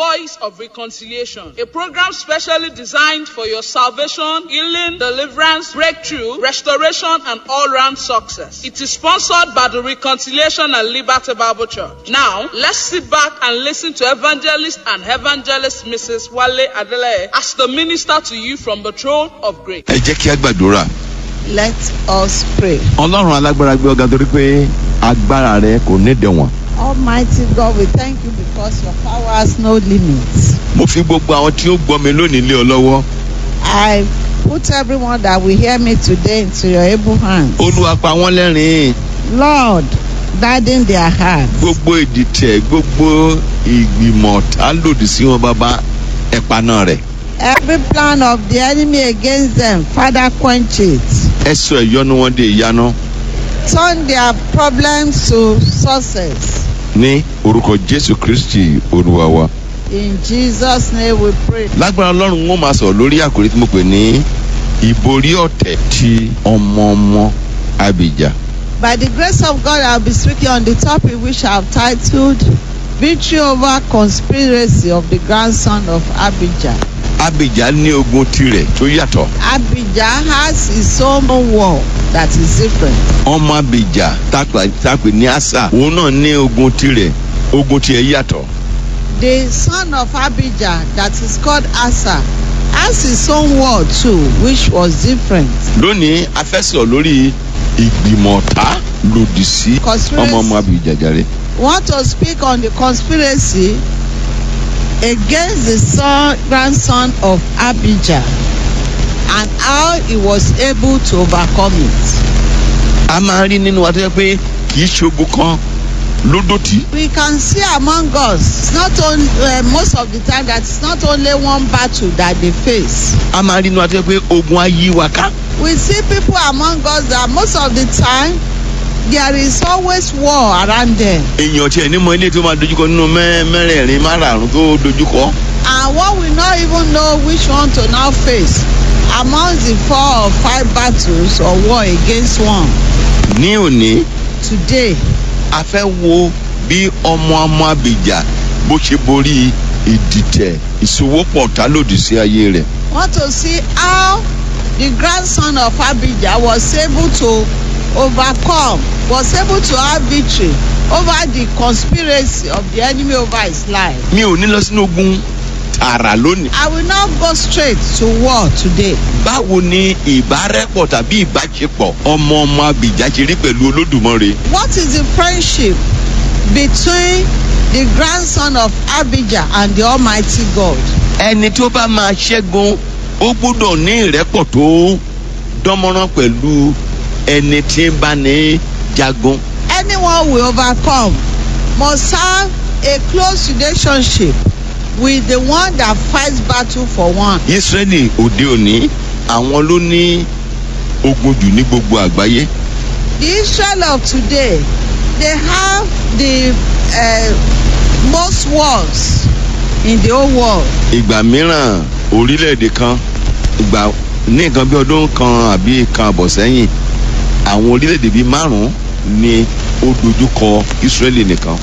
Voice of Reconciliation, a program specially designed for your salvation, healing, deliverance, breakthrough, restoration, and all-round success. It is sponsored by the Reconciliation and Liberty Bible Church. Now, let's sit back and listen to evangelist and evangelist Mrs. Wale Adele as the minister to you from the throne of grace. ẹ jẹ́ kí a gbàdúrà. Let us pray. ọlọ́run alágbára gbé ọ̀gá torí pé agbára rẹ kò ní dẹ̀wọ̀n. Almighty God, we thank you because your power has no limits. mo fi gbogbo àwọn tí ó gbọ́ mi lónìí lé ọ lọ́wọ́. I put everyone that will hear me today into your able hands. olúwa pa wọ́n lẹ́rìn-ín. Lord, guiding their hearts. gbogbo ìdìtẹ̀ gbogbo ìgbìmọ̀ tá lòdì sí wọn bàbá ẹ̀pà náà rẹ̀. Every plan of the enemy against them, Father, quench it. ẹ sọ ìyọnu wọn di ìyanu Turn their problems to success. ní orúkọ jésù kristi olúwa wa. In Jesus' name we pray. lágbára ọlọ́run wọn máa sọ̀rọ̀ lórí àkòrí tí mo pè ní ìborí ọ̀tẹ̀ ti ọmọ ọmọ abìjà. By the grace of God, I'll be speaking on the topic which I've titled Victory over Conspiracy of the Grandson of Abijah. abìjà ní ogun tirẹ̀ tó yàtọ̀. Abijah has his own war that is different. ọmọ abìjà tápà tápè ní àṣà òun náà ní ogun tirẹ̀ ogun tiẹ̀ yàtọ̀. The son of Abijah that is called Asa has his own war too, which was different. lónìí a fẹ́ sọ̀rọ̀ lórí ìgbìmọ̀ta lòdì sí ọmọ ọmọ abìjà jàre. We want to speak on the conspiracy against the son, grandson of Abijah and how he was able to overcome it. a máa rí nínú wa tó yẹ pé kì í ṣogun kan lódòtí. We can see among us, it's not only uh, most of the time that it's not only one battle that they face. a máa rí nínú wa tó yẹ pé ogun á yí wa ká. We see people among us that most of the time there is always war around them. èèyàn tiẹ̀ ní mọ ilé tó máa dojúkọ nínú mẹ́- mẹ́rẹ̀ẹ̀rin márààrún tó dojúkọ. And one will not even know which one to now face amongst the four or five battles or war against one. ní òní Today, a fẹ́ wo bí ọmọ ọmọ abìjà bó ṣe borí ìdìtẹ̀ ìsowópọ̀ tá lòdì sí ayé rẹ̀. want to see how the grandson of Abijah was able to overcome, was able to have victory over the conspiracy of the enemy over his life. mi ò ní lọ sínú ogun tààrà lónìí. I will not go straight to war today. báwo ni ìbárẹ́pọ̀ tàbí ìbáṣepọ̀ ọmọ ọmọ abìjà ṣe rí pẹ̀lú olódùmarè. What is the friendship between the grandson of Abijah and the Almighty God? ẹni tó bá máa ṣẹ́gun ó gbọ́dọ̀ ní ìrẹ́pọ̀ tó dánmọ́rán pẹ̀lú ẹni tí ń bá ní jagun. Anyone will overcome must have a close relationship with the one that fights battle for one. israẹli òde òní àwọn ló ní ogun jù ní gbogbo àgbáyé. The Israel of today, they have the uh, most wars in the whole world. ìgbà mìíràn orílẹ̀-èdè kan ìgbà ní nǹkan bí ọdún kan àbí kan àbọ̀ sẹ́yìn àwọn orílẹ̀-èdè bíi márùn-ún ni ó dojúkọ israẹli nìkan.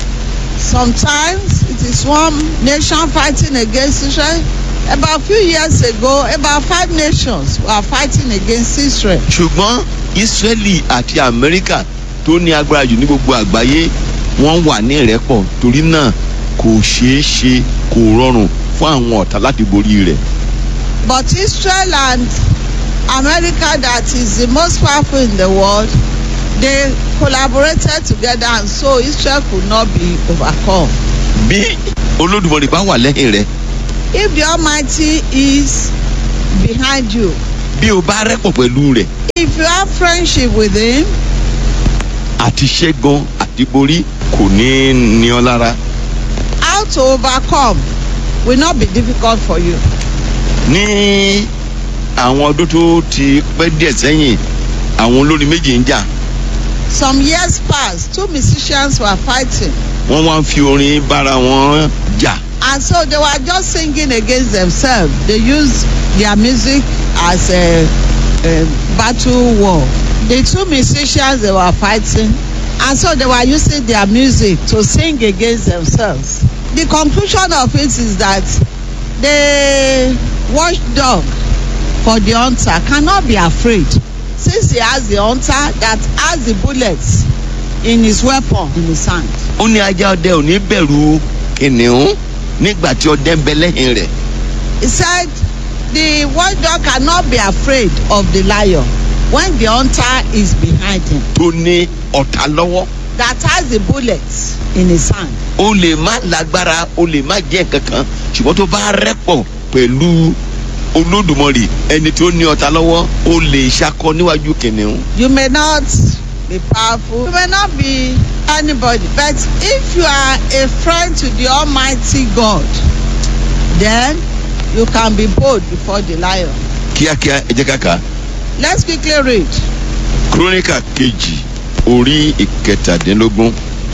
Sometimes it is one nation fighting against Israel. About a few years ago, about five nations were fighting against Israel. ṣùgbọ́n israẹli àti amẹ́ríkà tó ní agbára jù ní gbogbo àgbáyé wọ́n wà ní ìrẹ́pọ̀ torí náà kò ṣeé ṣe kò rọrùn fún àwọn ọ̀tá láti borí rẹ̀. But Israel and America, that is the most powerful in the world, they collaborated together and so Israel could not be overcome. bí olódùmọ̀rì bá wà lẹ́yìn rẹ̀ If the Almighty is behind you, bí o bá rẹ́pọ̀ pẹ̀lú rẹ̀ if you have friendship with Him, àti ṣẹ́gun àti borí kò ní ní ọ lára. how to overcome will not be difficult for you. ní àwọn ọdún tó ti pẹ́ díẹ̀ sẹ́yìn àwọn olórin méjì ń jà Some years past, two musicians were fighting, wọ́n wá ń fi orin bára wọn jà and so they were just singing against themselves. They used their music as a, a battle war. The two musicians they were fighting, and so they were using their music to sing against themselves. the conclusion of it is that the watchdog for the hunter cannot be afraid since he has the hunter that has the bullets in his weapon in his hand. ó ní ajá ọdẹ ò ní bẹ̀rù kìnìún nígbà tí ọdẹ ń bẹ lẹ́yìn rẹ̀ He said the watchdog cannot be afraid of the lion when the hunter is behind him tó ní ọ̀tá lọ́wọ́ that has the bullets in his hand. ó lè má lágbára ó lè má jẹ́ kankan ṣùgbọ́n tó bá rẹ́pọ̀ pẹ̀lú olódùmarè ẹni tó ní ọ̀tá lọ́wọ́ ó lè ṣakọ níwájú kìnìún. You may not be powerful, you may not be anybody, but if you are a friend to the Almighty God, then you can be bold before the lion. kíákíá ẹ jẹ́ kàkà Let's quickly read kírónìkà kejì orí ìkẹtàdínlógún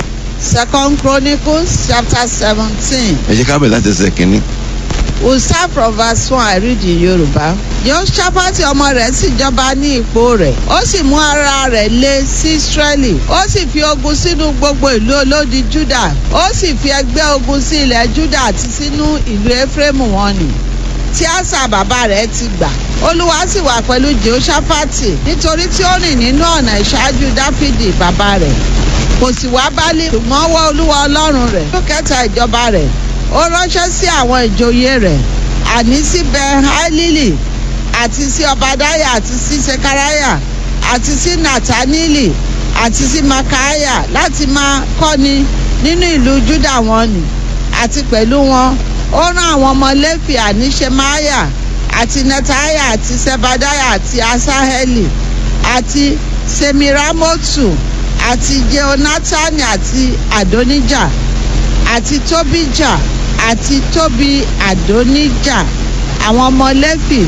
Second Chronicles chapter seventeen. ẹ jẹ́ ká bẹ̀rẹ̀ láti ẹsẹ̀ kínní. We'll start from verse one I read in Yorùbá. Jehoshaphat ọmọ rẹ̀ sì jọba ní ipò rẹ̀. Ó sì mú ara rẹ̀ lé sí Ísírẹ́lì. Ó sì fi ogun sínú gbogbo ìlú olódi Júdà. Ó sì fi ẹgbẹ́ ogun sí ilẹ̀ Júdà àti sínú ìlú Éfrémù wọn nì. Tí Ásà bàbá rẹ̀ ti gbà. Olúwa sì wà pẹ̀lú Jehoshaphat nítorí tí ó rìn nínú ọ̀nà ìṣáájú Dáfídì bàbá rẹ̀. Kò sì wá bálé ṣùgbọ́n wọ́ Olúwa Ọlọ́run rẹ̀. Ó kẹta ìjọba rẹ̀ ó ránṣẹ́ sí àwọn ìjòyè rẹ̀ àní sí bẹ́hálílì àti sí ọbadáyà àti sí sekaraya àti sí natanili àti sí makaya láti máa kọ́ni nínú ìlú juda wọn ni àti pẹ̀lú wọn ó rán àwọn ọmọ lẹ́fì àní shemaya àti netaya àti sebadaya àti asaheli àti semiramotu àti jehonatani àti adonija àti tóbíjà àti tóbi àdóníjà àwọn ọmọ lẹ́fì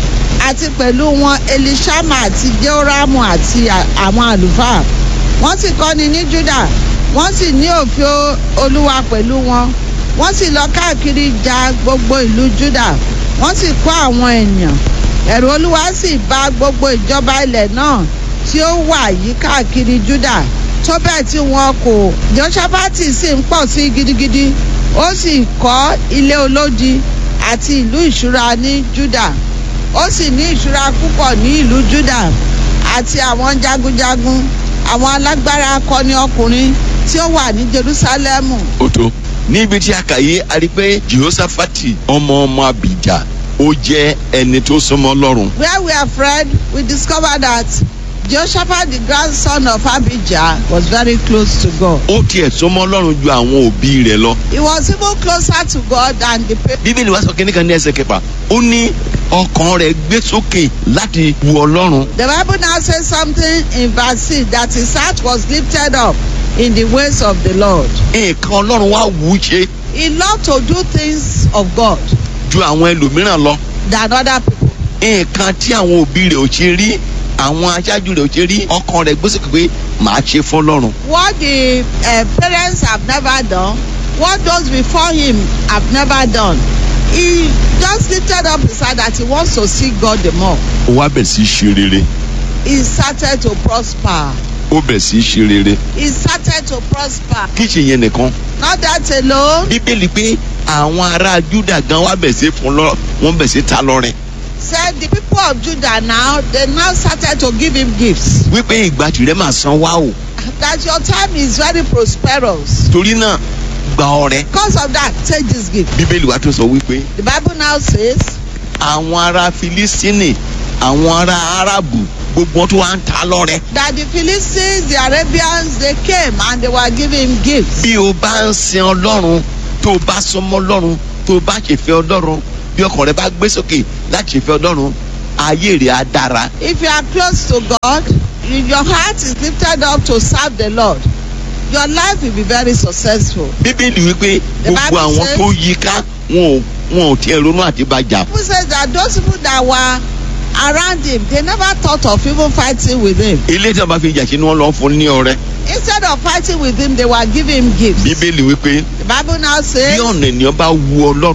àti pẹ̀lú wọn elishama àti jehoramu àti à- àwọn àlùfáà wọ́n sì kọ́ni ní juda wọ́n sì ní òfin o- olúwa pẹ̀lú wọn wọ́n sì lọ káàkiri ja gbogbo ìlú juda wọ́n sì kó àwọn ènìyàn ẹ̀rù olúwa sì bà gbogbo ìjọba ilẹ̀ náà tí ó wà yí káàkiri juda tó bẹ́ẹ̀ tí wọn kò jehoshaphat sì ń pọ̀ sí gidigidi ó sì kọ́ ilé olódi àti ìlú ìṣúra ní juda ó sì ní ìṣúra púpọ̀ ní ìlú juda àti àwọn jagunjagun àwọn alágbára akọni ọkùnrin tí ó wà ní jerusalemu ó tó níbi tí a kà yé a rí pé jehoshaphat ọmọ ọmọ abijah ó jẹ́ ẹni tó súnmọ́ lọ́rùn where we are read we discover that jehoshaphat the grandson of abijah was very close to god ó tiẹ̀ súnmọ́ lọ́rùn ju àwọn òbí rẹ̀ lọ he was even closer to god than the people. bíbélì wa sọ kínní kan ní ẹsẹ̀ kẹfà ó ní ọkàn rẹ̀ gbé sókè láti wu ọlọ́run The Bible now says something in verse 6 that his heart was lifted up in the ways of the Lord. nǹkan ọlọ́run wá wù ú ṣe He loved to do things of God ju àwọn ẹlòmíràn lọ than other people. nǹkan tí àwọn òbí rẹ̀ ò ṣe rí àwọn aṣáájú rẹ̀ ò ṣe rí ọkàn rẹ̀ gbé sókè pé màá ṣe fọlọ́run What the uh, parents have never done, what those before him have never done, he just lifted up his heart that he wants to see God the more. ó wá bẹ̀ sí í ṣe rere He started to prosper. ó bẹ̀ sí í ṣe rere He started to prosper. kí ṣe yẹn nìkan Not that alone. bíbélì pé àwọn ará júdà gan wá bẹ̀ sí fún lọ wọ́n bẹ̀ sí ta lọ́rẹ Said the people of Judah now, they now started to give him gifts. wípé ìgbà tìrẹ máa san wá o that your time is very prosperous. torí náà gba ọrẹ Because of that, take this gift. bíbélì wa tó sọ wípé The Bible now says àwọn ará filistini àwọn ará arabu gbogbo wọn tó wá ń ta lọ́rẹ that the Philistines, the Arabians, they came and they were giving him gifts. bí o bá ń sin ọlọ́run tó o bá sọmọ ọlọ́run tó o bá ṣèfẹ́ ọlọ́run bí ọkàn rẹ bá gbé sókè láti ṣèfẹ́ ọlọ́run ayé rẹ á dára If you are close to God, if your heart is lifted up to serve the Lord, your life will be very successful. bíbélì wípé The gbogbo Bible àwọn says- tó yí ká wọn ò wọn ò tiẹ̀ ronú àti bàjá Bible says that those people that were around him, they never thought of even fighting with him. ilé tí wọn bá fi jà sí ni wọn lọ fún ní ọrẹ Instead of fighting with him, they were giving him gifts. bíbélì wípé The Bible now bí says ọ̀nà ènìyàn bá wu ọlọ́run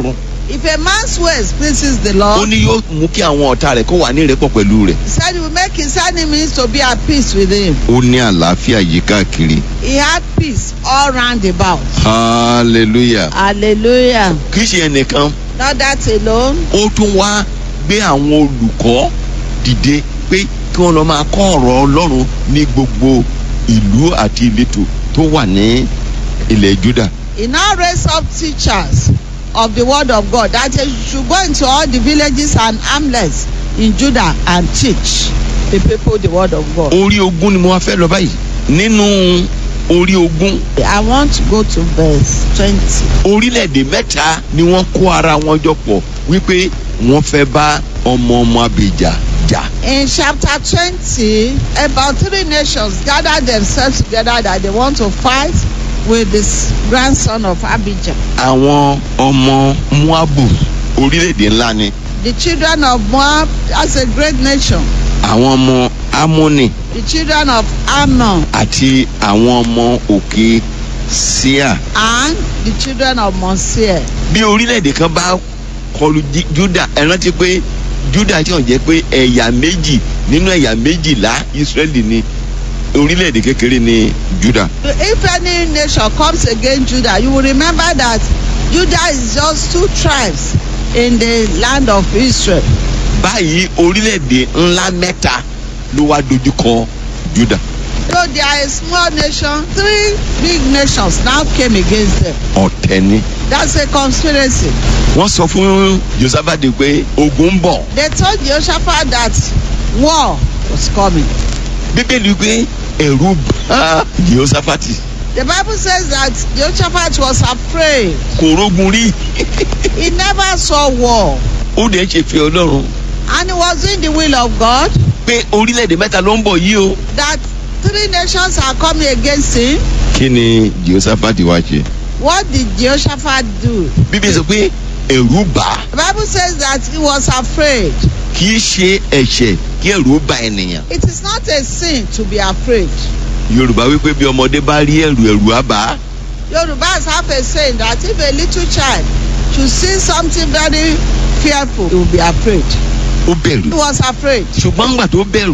If a man's ways pleases the ó Lord, ní yóò mú kí àwọn ọ̀tá rẹ̀ kó wà ní ìrẹ́pọ̀ pẹ̀lú rẹ̀ he said he will make his enemies to be at peace with him. ó ní àlàáfíà yìí káàkiri He had peace all round about. hallelujah Hallelujah. kì í ṣe ẹnìkan Not that alone. ó tún wá gbé àwọn olùkọ́ dìde pé kí wọ́n lọ máa kọ́ ọ̀rọ̀ ọlọ́run ní gbogbo ìlú àti ìletò tó wà ní ilẹ̀ juda He now raised up teachers of the word of God that they should go into all the villages and hamlets in Judah and teach the people the word of God. orí ogún ni mo wá fẹ́ lọ báyìí nínú orí ogún I want to go to verse 20. orílẹ̀-èdè mẹ́ta ni wọ́n kó ara wọn jọ pọ̀ wípé wọ́n fẹ́ bá ọmọ ọmọ abèjà jà In chapter 20, about three nations gathered themselves together that they want to fight with this grandson of Abijah. àwọn ọmọ muabu orílẹ̀-èdè ńlá ni The children of Moab, that's a great nation. àwọn ọmọ amoni The children of Ammon àti àwọn ọmọ òkè síà and the children of Mosiah. bí orílẹ̀-èdè kan bá kọlu Jí- juda ẹ rántí pé juda tí wọ́n jẹ́ pé ẹ̀yà méjì nínú ẹ̀yà méjìlá israẹli ni orílẹ̀-èdè kékeré ni juda If any nation comes against Judah, you will remember that Judah is just two tribes in the land of Israel. báyìí orílẹ̀-èdè ńlá mẹ́ta ló wá dojúkọ juda Though they are a small nation, three big nations now came against them. ọ̀tẹ̀ ni That's a conspiracy. wọ́n sọ fún josephat pé ogun ń bọ̀ They told Jehoshaphat that war was coming. bíbélì pé ẹ̀rù bá josephat The Bible says that Jehoshaphat was afraid. kò rógun rí He never saw war. ó dẹ̀ ṣe fi ọlọ́run And he was doing the will of God pé orílẹ̀-èdè mẹ́ta ló ń bọ̀ yìí o. that three nations are coming against him. kí ni josephat wá ṣe. What did Jehoshaphat do? bíbélì sọ pé ẹ̀rù bà á The Bible says that he was afraid. kì í ṣe ẹ̀ṣẹ̀ kí ẹ̀rù bà ènìyàn. It is not a sin to be afraid. yorùbá wípé bí ọmọdé bá rí ẹ̀rù ẹ̀rù á bà á. Yorubas have a saying that if a little child should see something very fearful, he will be afraid. ó He bẹ̀rù. was afraid. ṣùgbọ́n ńgbà tó bẹ̀rù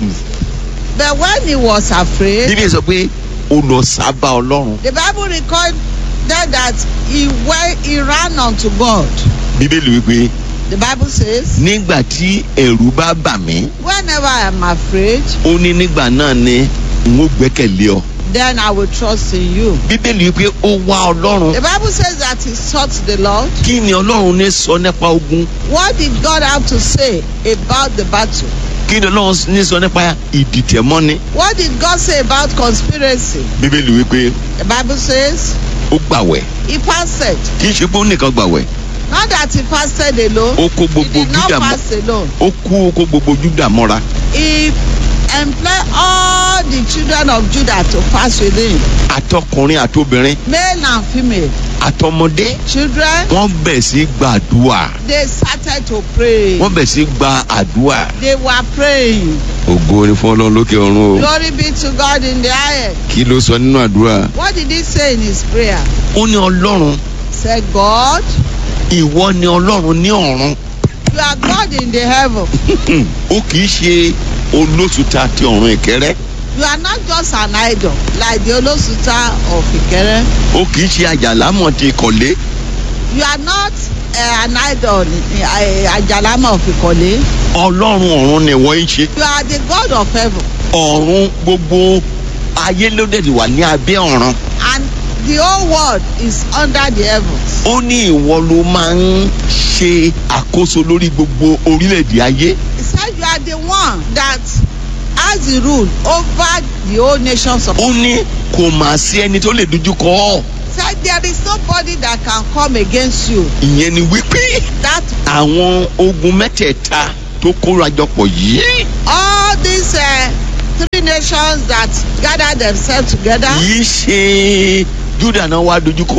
But when he was afraid, bíbélì sọ pé ó lọ sábà ọlọ́run. the Bible recorded that he went, he ran unto God. bíbélì wípé The Bible says, nígbà tí ẹ̀rù bá bà mí whenever I am afraid, ó ní nígbà náà ni n ó gbẹ́kẹ̀lé ọ. then I will trust in you. bíbélì wípé ó wá ọlọ́run. The Bible says that he sought the Lord. kí ni ọlọ́run ní sọ nípa ogun. What did God have to say about the battle? kí ni ọlọ́run ní sọ nípa ìdìtẹ̀mọ́ni. What did God say about conspiracy? bíbélì wípé The Bible says ó gbàwẹ̀ he fasted. kì í ṣe pé ó nìkan gbàwẹ̀ Not that he fasted alone. ó kó He gbogbo did not júdà mọ́ fast alone. ó kú ó kó gbogbo júdà mọ́ra He employed all the children of Judah to fast with him, àtọkùnrin àtobìnrin male and female. àtọmọdé Children, wọ́n bẹ̀ sí gbàdúrà they started to pray. wọ́n bẹ̀ sí gba àdúrà. They were praying. ògo ni fún ọlọ́run lókè ọ̀run o Glory be to God in the highest. kí ló sọ nínú àdúrà. What did he say in his prayer? ó ní ọlọ́run Say, God, ìwọ ni ọlọ́run ní ọ̀run you are God in the heaven. ó kì í ṣe olóṣùta ti ọ̀run ìkẹrẹ́ You are not just an idol like the Olosuta of Ikere. ó kì í ṣe àjàlámọ̀ ti ìkọ̀lé You are not uh, an idol, uh, Ajalama of Ikole. ọlọ́run ọ̀run ni wọ́n ń ṣe You are the God of heaven. ọ̀run gbogbo ayé ló dẹ̀ ti wà ní abẹ́ ọ̀run And the whole world is under the heavens. ó ní ìwọ ló máa ń ṣe àkóso lórí gbogbo orílẹ̀-èdè ayé He said you are the one that has the rule over the whole nations of ó ní kò mà sí ẹni tó lè dojú kọ ọ́ said there is nobody that can come against you. ìyẹn ni wípé That àwọn ogun mẹ́tẹ̀ẹ̀ta tó kórajọpọ̀ yìí all these uh, three nations that gather themselves together, yìí ṣe juda náà wá dojúkọ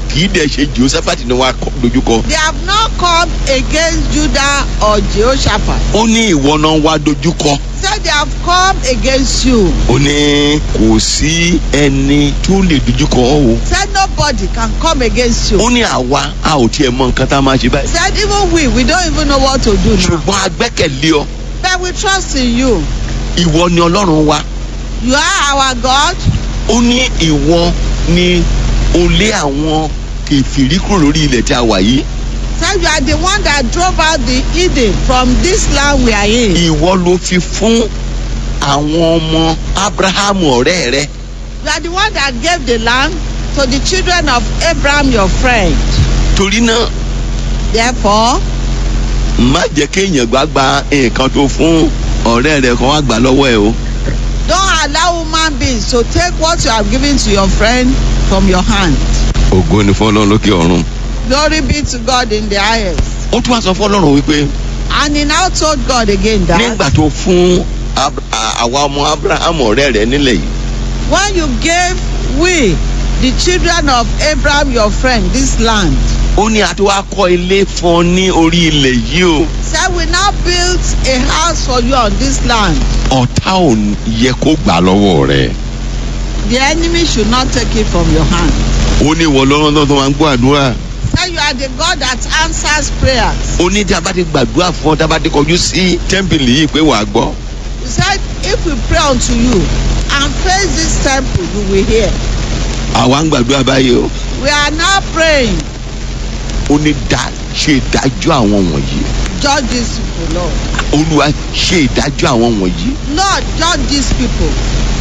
kì í dẹ̀ ṣe jehoshaphat ni wọ́n á kọ- dojúkọ They have not come against Judah or Jehoshaphat. ó ní ìwọ náà wá dojúkọ Said they have come against you. ó ní kò sí ẹni tó lè dojúkọ ọ́ o Said nobody can come against you. ó ní àwa a ò tiẹ̀ mọ nǹkan tá a máa ṣe báyìí Said even we, we don't even know what to do now. ṣùgbọ́n a gbẹ́kẹ̀lé ọ But we trust in you. ìwọ ni ọlọ́run wa You are our God. ó ní ìwọ ni o lé àwọn kèfèrí kúrò lórí ilẹ̀ tí a wà yìí Said you are the one that drove out the Eden from this land we are in. ìwọ ló fi fún àwọn ọmọ abrahamu ọ̀rẹ́ rẹ You are the one that gave the land to the children of Abraham, your friend. torí náà Therefore, má jẹ́ kéèyàn gbàgbà nǹkan tó fún ọ̀rẹ́ rẹ kan wá gbà lọ́wọ́ ẹ o don't allow human beings to take what you have given to your friend from your hand. ògo ni fún ọlọ́run lókè ọ̀run Glory be to God in the highest. ó tún wá sọ fún ọlọ́run wípé And he now told God again that nígbà tó fún Ab- à- àwa ọmọ abrahamu ọ̀rẹ́ rẹ nílẹ̀ yìí when you gave we, the children of Abraham, your friend, this land, ó ní àti wá kọ́ ilé fún ọ ní orí ilẹ̀ yìí o said we now built a house for you on this land. ọ̀tá ò yẹ kó gbà lọ́wọ́ rẹ The enemy should not take it from your hand. ó ní ìwọ lọ́rùn náà tó máa ń gbọ́ àdúrà Said you are the God that answers prayers. ó ní tí a bá ti gbàdúrà fún ọ tá a bá ti kọjú sí tẹ́ḿpìlì yìí pé wàá gbọ́ He said, if we pray unto you and face this temple, you will hear. àwa ń gbàdúrà báyìí o We are now praying. ó ní dá ṣe ìdájọ́ àwọn wọ̀nyí Judge these people, Lord. olúwa ṣe ìdájọ́ àwọn wọ̀nyí Lord, judge these people.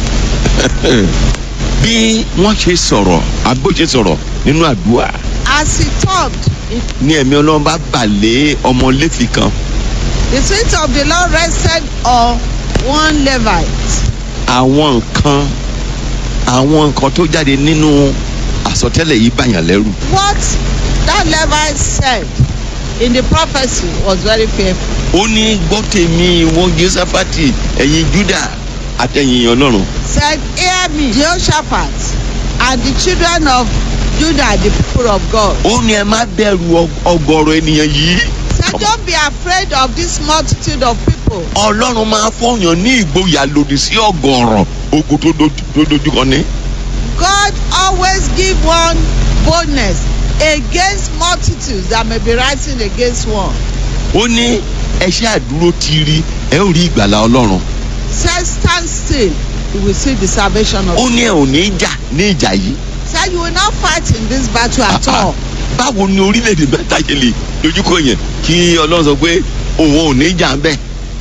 bí wọ́n ṣe sọ̀rọ̀ àbó ṣe sọ̀rọ̀ nínú àdúrà As he talked, it, ní ẹ̀mí ọlọ́run bá bà lé ọmọ léfì kan the spirit of the Lord rested on one Levite. àwọn nǹkan àwọn nǹkan tó jáde nínú àsọtẹ́lẹ̀ yìí bàyàn lẹ́rù What that Levite said in the prophecy was very fearful. ó ní gbọ́ tèmi ìwọ jésàfàtì ẹ̀yin júdà àtẹ̀yìn ọlọ́run Said, Hear me, Jehoshaphat, and the children of Judah, the people of God. ó ní ẹ má bẹ̀rù ọg- ọgọ́rọ̀ ènìyàn yìí Said, Don't be afraid of this multitude of people. ọlọ́run máa fọyàn ní ìgboyà lòdì sí ọgọ́rọ̀ ogun tó dojú- tó dojúkọ ní. God always give one boldness against multitudes that may be rising against one. ó ní ẹṣẹ́ àdúró ti rí ẹ ó rí ìgbàlá ọlọ́run Said, Stand still, you will see the salvation of ó ní ẹ ò ní jà ní ìjà yìí Said, You will not fight in this battle at all. báwo ni orílẹ̀-èdè mẹ́ta ṣe lè dojúkọ yẹn kí ọlọ́run sọ pé òun ò ní jà ń bẹ̀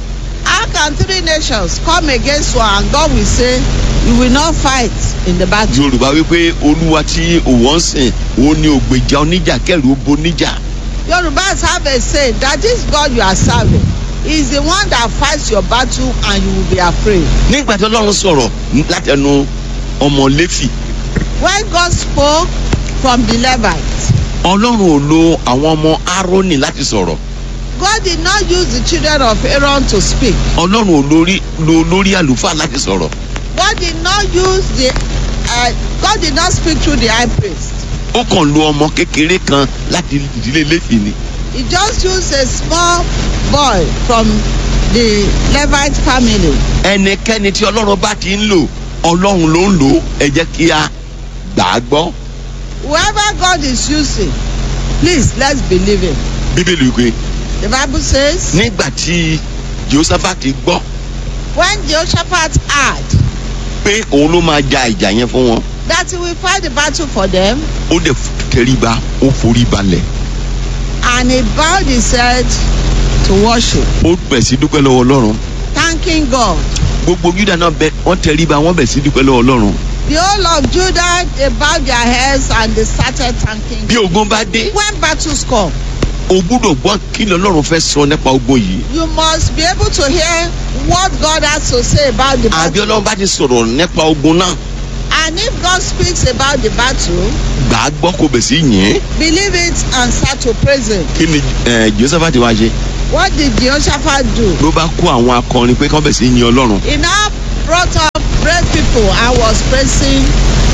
How can three nations come against one and God will say, You will not fight in the battle? yorùbá wípé olúwa tí òwò ń sìn òun ni ògbèjà oníjà kẹrù ó bo níjà Yorubas have a saying that this God you are serving is the one that fights your battle and you will be afraid. nígbà tí ọlọ́run sọ̀rọ̀ látẹnu ọmọ lẹ́fì When God spoke from the Levites, ọlọ́run ò lo àwọn ọmọ aaroni láti sọ̀rọ̀ God did not use the children of Aaron to speak. ọlọ́run ò lórí lo lórí àlùfáà láti sọ̀rọ̀ God did not use the uh, God did not speak through the high priest. ó kàn lo ọmọ kékeré kan láti ìdílé lẹ́fì ni He just used a small boy from the Levite family. ẹnikẹ́ni tí ọlọ́run bá ti ń lò ọlọ́run ló ń lò ó ẹ jẹ́ kí a gbà á gbọ́ Whoever God is using, please let's believe him. bíbélì wípé The Bible says nígbà tí jehoshaphat gbọ́ when Jehoshaphat heard pé òun ló máa ja ìjà yẹn fún wọn that he will fight the battle for them ó dẹ̀ tẹríba ó forí balẹ̀ and he bowed his head to worship, ó bẹ̀ sí dúpẹ́ lọ́wọ́ ọlọ́run thanking God. gbogbo juda náà bẹ wọ́n tẹríba wọ́n bẹ̀ sí dúpẹ́ lọ́wọ́ ọlọ́run The whole of Judah, they bowed their heads and they started thanking bí God. ogun bá dé When battles come, o gbúdọ̀ gbọ́ kí ni ọlọ́run fẹ́ sọ nípa ogun yìí you must be able to hear what God has to say about the àbí battle. ọlọ́run bá ti sọ̀rọ̀ nípa ogun náà And if God speaks about the battle, gbà á gbọ́ kó bẹ̀ sí yìn believe it and start to praise Him. kí ni eh, jehoshaphat wá ṣe What did Jehoshaphat do? ló bá kó àwọn akọrin pé kán bẹ̀ sí yin ọlọ́run He now brought up great people and was praising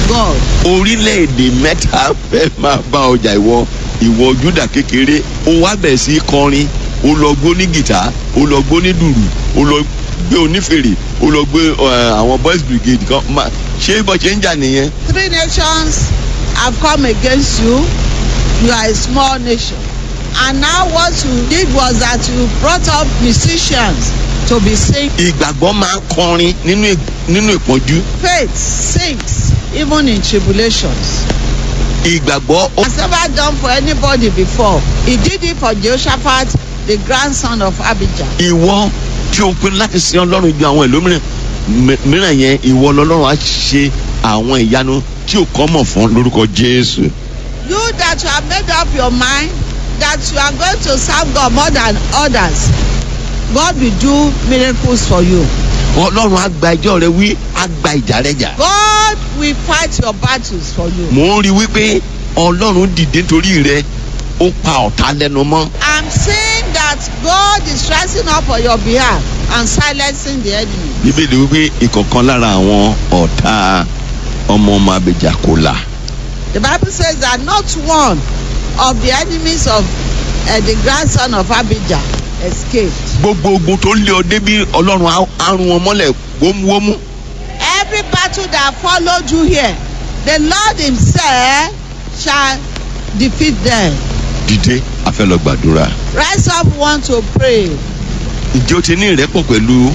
God. orílẹ̀-èdè mẹ́ta fẹ́ máa bá ọjà ìwọ ìwọ júdà kékeré ó wá bẹ̀ sí í kọrin ó lọ gbó ní gìtá ó lọ gbó ní dùrù ó lọ gbé onífèrè ó lọ gbé eh, àwọn boys brigade kan máa ṣé bó ṣe ń jà nìyẹn. Three nations have come against you. You are a small nation. And now what you did was that you brought up musicians to be sing. ìgbàgbọ́ máa ń kọrin nínú ì- nínú ìpọ́njú Faith sings even in tribulations. ìgbàgbọ́ ó Has never done for anybody before. He did it for Jehoshaphat, the grandson of Abijah. ìwọ tí o pinnu láti sin ọlọ́run ju àwọn ìlú mìíràn mi- mìíràn yẹn ìwọ lọ́lọ́run á ṣe àwọn ìyanu tí o kọ́ mọ̀ fún lórúkọ jésù. You that you have made up your mind that you are going to serve God more than others, God will do miracles for you. ọlọ́run á gba ẹjọ́ rẹ wí á gba ìjà rẹ jà. God will fight your battles for you. mò ń rí wípé ọlọ́run dìde nítorí rẹ ó pa ọ̀tá lẹ́nu mọ́. I'm saying that God is rising up on your behalf and silencing the enemy. bíbélì wípé ìkọ̀kan lára àwọn ọ̀tá ọmọ ọmọ abẹ́jà kò là. The Bible says that not one of the enemies of uh, the grandson of Abijah escaped. gbogbo ogun tó lé ọ débi ọlọ́run á- á rún wọn mọ́lẹ̀ wómúwómú. Every battle that followed you here, the Lord Himself shall defeat them. dìde a fẹ́ lọ gbàdúrà. Rise up, want to pray. ǹjẹ́ o ti ní ìrẹ́pọ̀ pẹ̀lú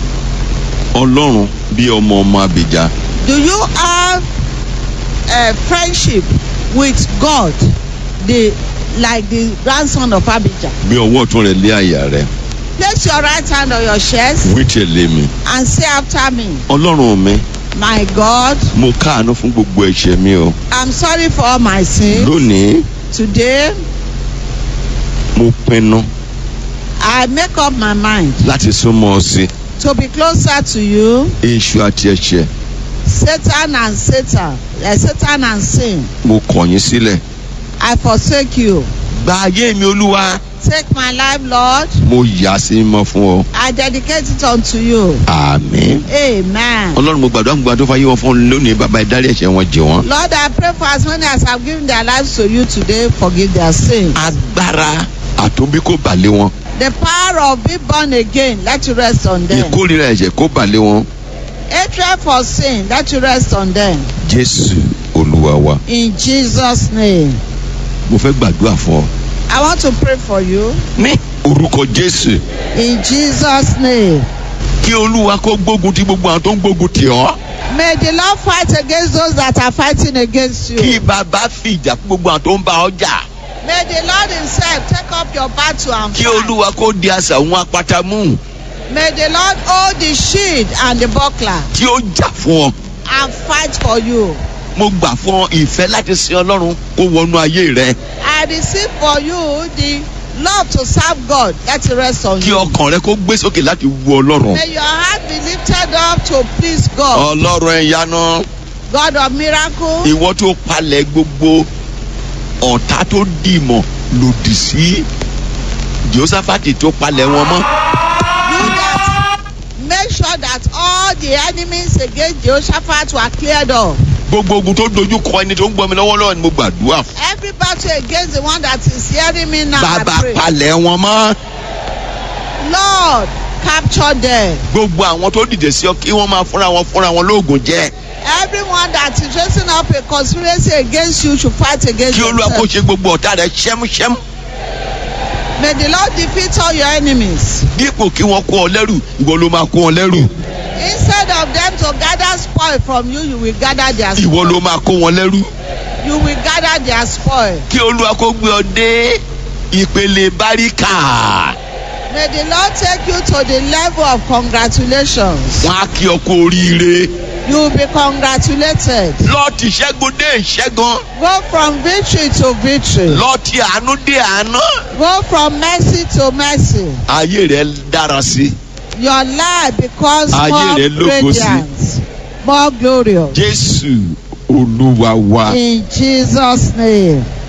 ọlọ́run bí ọmọ ọmọ abẹ́jà? Do you have a friendship with God, the like the grandson of Abijah? bí ọwọ́ ọ̀tún rẹ̀ lé àyà rẹ̀ Place your right hand on your chest wí tẹ̀lé mi. and say after me, ọlọ́run mi My God, mo káàánú fún gbogbo ẹ̀ṣẹ̀ mi o. I'm sorry for all my sins. lónìí Today, mo pinnu I make up my mind láti súnmọ́ ọ sí to be closer to you. èṣù àti ẹ̀ṣẹ̀ Satan and Satan, uh, Satan and sin. mo kọ̀ yín sílẹ̀. I forsake you. gba ayé mi olúwa Take my life, Lord. mo yà sí mọ́ fún ọ. I dedicate it unto you. àmín. Amen. ọlọ́run mo gbàdúrà gbogbo àtọ́fà yìí wọn fún ọ lónìí bàbá ìdárí ẹ̀ṣẹ̀ wọn jẹ wọ́n. Lord, I pray for as many as have given their lives to you today, forgive their sins. agbára àtòbí kò balẹ̀ wọn. The power of being born again, let you rest on them. ìkórìíra ẹ̀ṣẹ̀ kò balẹ̀ wọn. Hatred for sin, let you rest on them. jésù olúwa wa In Jesus' name. mo fẹ́ gbàdúrà fún ọ. I want to pray for you. ní orúkọ jésù In Jesus' name. kí olúwa kó gbógun ti gbogbo àwọn tó ń gbógun tì ọ́. May the Lord fight against those that are fighting against kí you. bàbá fi ìjà fún gbogbo àwọn tó ń bá ọ jà. May the Lord Himself take up your battle and kí fight. olúwa kó di àṣà òun apáta mú. May the Lord hold the shield and the buckler tí ó jà fún ọ. and fight for you. mo gbà fún ọ ìfẹ́ láti sin ọlọ́run kó wọnú ayé rẹ. I receive for you the love to serve God. Let it rest on kí you. ọkàn rẹ kó gbé sókè láti wu ọlọ́run. May your heart be lifted up to please God. ọlọ́run ẹ̀yáná God of miracle. ìwọ tó palẹ̀ gbogbo ọ̀tá tó dìmọ̀ lòdì sí josafati tó palẹ̀ wọn mọ́. You that make sure that all the enemies against Jehoshaphat were cleared off. gbogbo ogun tó dojú kọ ẹni tó ń gbọ́ mi lọ́wọ́lọ́wọ́ ni mo gbàdúrà fún. Every battle against the one that is hearing me now, I bàbá pray. palẹ̀ wọn mọ́. Lord, capture them. gbogbo àwọn tó dìde sí ọ kí wọ́n máa fúnra wọn fúnra wọn lóògùn jẹ́. Everyone that is raising up a conspiracy against you should fight against kí olúwa kó themselves. ṣe gbogbo ọ̀tá rẹ ṣẹ́múṣẹ́mú. May the Lord defeat all your enemies. dípò kí wọ́n kó ọ lẹ́rù ìwọ ló máa kó wọn lẹ́rù. Instead of them to gather spoil from you, you will gather their ìwọ ló spoil. máa kó wọn lẹ́rù. You will gather their spoil. kí olúwa kó gbé ọ dé ìpele báríkà. May the Lord take you to the level of congratulations. wọ́n á kí ọ kú oríire. You will be congratulated. lọ ti ṣẹ́gun dé ìṣẹ́gun. Go from victory to victory. lọ ti àánú dé àánú. Go from mercy to mercy. ayé rẹ dára sí. Your life becomes Ayé more rẹ lógo sí. radiant, more glorious. jésù olúwa wa. In Jesus' name.